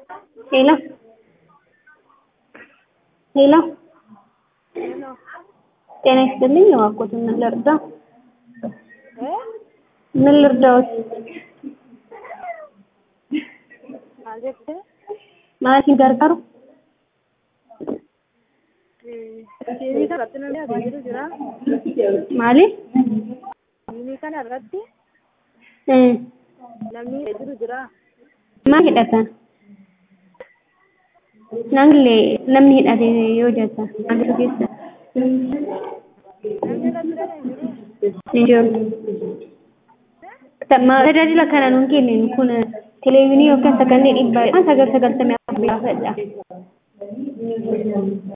ሄሎ ሄሎ ጤና ይስጥልኝ እባክዎትን ምን ልርዳ? ምን ልርዳዎት? maal jette Maatii gargaaru? tiivii kana irratti namni adeemu jira Maali? tiivii kana irratti Hmm. namni jiru jira Maal hidhatan? Namni namni hidhate yoo jettan maalitu keessa? namni irratti dhalan jiru Ni jiru. Tajaajila kana nuun kennin kun televezyiinii yookaan sagalee dhibbaa sagal sagaltamii afur gaafadha.